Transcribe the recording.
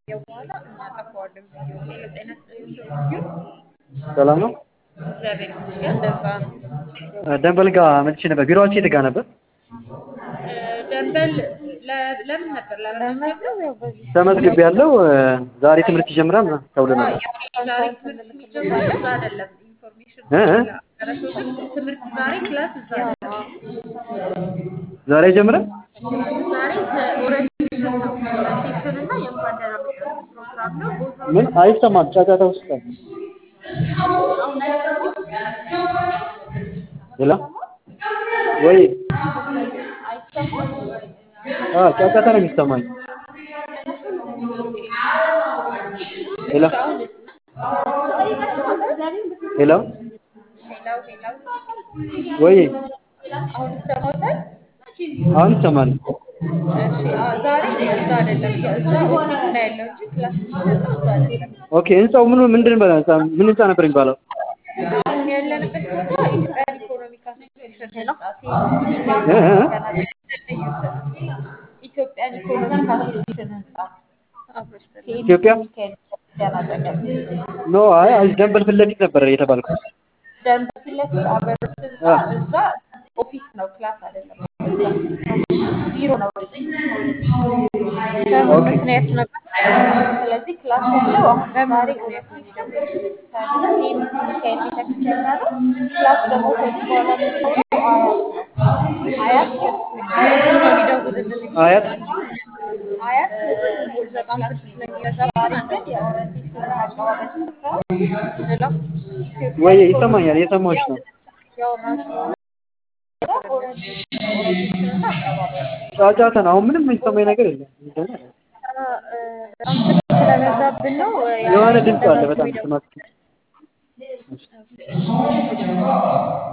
ከቆየ በኋላ እናጠፋዋለን ቪዲዮ። ሄሎ ጤና ይስጥልኝ ዶንኪዩ። ሰላም ነው። እግዚአብሔር ይመስገን። እንደዛ ነው። ደንበል ጋር መጥቼ ነበር። ቢሮአችሁ የት ጋር ነበር? እ፣ ደንበል ለ- ለምን ነበር ለመመዝገብ ነው? ተመዝግቤ ያለው ዛሬ ትምህርት ይጀምራል ምናምን ተብለናል። ዛሬ ትምህርት የሚጀምረው እዛ አይደለም። ኢንፎርሜሽን እ እ ደረሰው ትምህርት ዛሬ ክላስ እዛ አይደለም። ዛሬ ይጀምራል። ዛሬ ኦሪንቴሽን ነው። ኦሪንቴሽን እና የእንኳን ደህና መጣችሁ ፕሮግራም ነው። ቦታው ምን አይሰማም? ጫጫታ ውስጥ ነው። ሌላ ወይ አ ጫጫታ ነው የሚሰማኝ። ሌላ ሌላ ሌላው ሌላው ወይ አሁን ይሰማታል። አሁን ይሰማል። እሺ አ- ዛሬ እዛ አይደለም። እዛ ኦፊስ ነው ያለው እንጂ ክላስ የሚሰጠው እዛ አይደለም። ኦኬ ህንጻው ምን ምንድን በላ ምን ህንጻ ነበር የሚባለው? አሁን ያለንበት ቦታ ኢትዮጵያን ኢኮኖሚክ አሶሲዬሽን ህንጻ እ እ እ? ኢትዮጵያን ኢኮኖሚክ አሶሲዬሽን ህንጻ ኢትዮጵያ ሚካኤል ቤተክርስቲያን አጠገብ ኖ አይ አይ ደንበል ፊት ለፊት ነበር የተባልኩት። ደንብ ፊት ለፊት አበሮች ህንጻ አ እዛ ኦፊስ ነው፣ ክላስ አይደለም። ቢሮ ነው። በምን ኦኬ ምክንያት ነበር? ስለዚህ ክላስ ያለው አሁን ዛሬ ምክንያት ነው የሚጀምረው። ሴምሲ ሚካኤል ቤተክርስቲያን ጋር ነው። ክላስ ደግሞ ከዚህ በኋላ የሚሆነው አያት ነው። አያት ነው የሚደውልልን አያት አያት በጣም ስልክ ስለሚበዛ ዛሬ ግን የኦሪንቴሽን አቀባበል ስፍራ ሌላ ወይ ኢትዮጵያን ይሰማኛል፣ ኢኮኖሚክ እየሰማሁሽ ነው። ያወራን ስለሆነ ኦሪንቴሽን እና አቀባበል ጫጫታ ነው። አሁን ምንም የሚሰማኝ ነገር የለም። ምንድን ነው? በጣም ስልክ ስለበዛብን ነው የሆነ ያንን ድምፅ አለ በዛችሁ በጣም የሚደውል ስማት